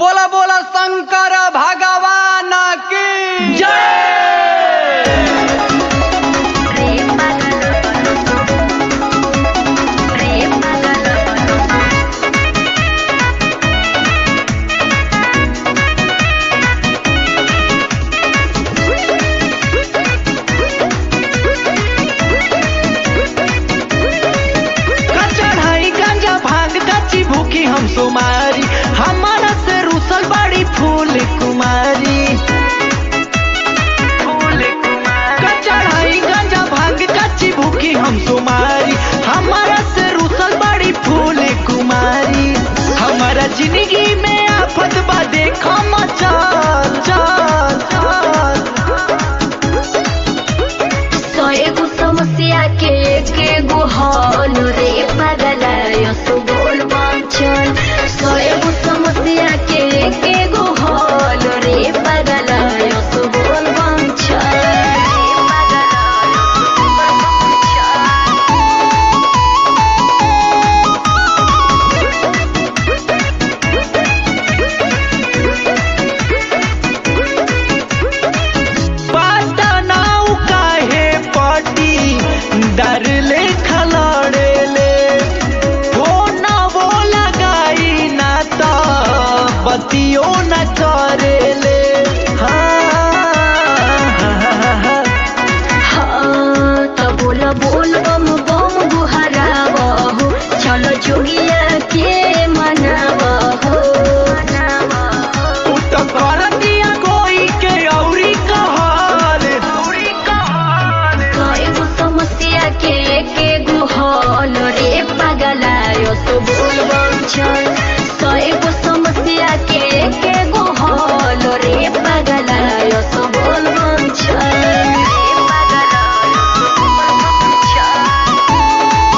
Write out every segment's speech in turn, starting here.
बोला बोला शंकर भगवान की जय प्रेम प्रेम का चढ़ाई गांजा भांग कच्ची भूखी हम सुमारी हमारा से रूसल बड़ी फूल कुमारी फूल कुमारी का चढ़ाई गांजा भांग कच्ची भूखी हम सुमारी हमारा से रूसल बड़ी फूल कुमारी हमारा जिंदगी में आफत बा देखो मचाल चाल चाल सएगो समस्या के के गो हल रे पगलायो सो बोल वांचन सएगो समस्या के के गो हल रे पगलायो सो बोल वांचन रे पगलायो सो बोल वांचन पाटनाऊ काहे पाटी डर ले खलड़े ले फोना वो लगाई ना तो बतियो न करे ले हाँ हाँ, त बोल बोल बम बम गुहरावहो चल जोगिया के मनावहो उ तो कर दिया कोई के औरी कहल औरी कहल कएगो समस्या के के गुहल रे पगलायो तो बोल बम चल कएगो समस्या के के गुहल रे पगलायो तो बोल बम चल रे पगलायो तो बोल बम चल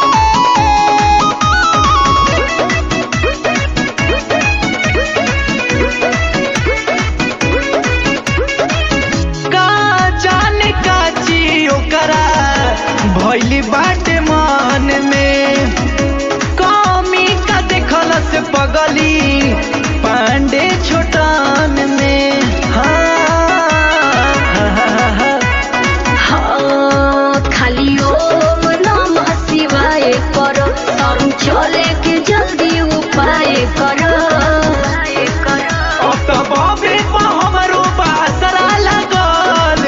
का जाने का ची ओकरा भइली बाटे मन में कमी का देखल से पगली पांडे छोटान में हाँ हाँ, खाली ओम नमः शिवाय कर हम चले के जल्दी उपाय कर अब तो बाबे पा हमरो बासरा लगल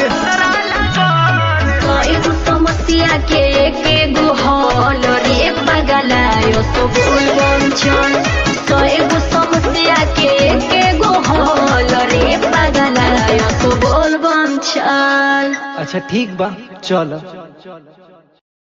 कएगो समस्या के के गुहल रे पगलायो तो बोल बंचन कएगो समस्या के के गुहल रे पगलायो तो बोल बंचन अच्छा ठीक बा चलो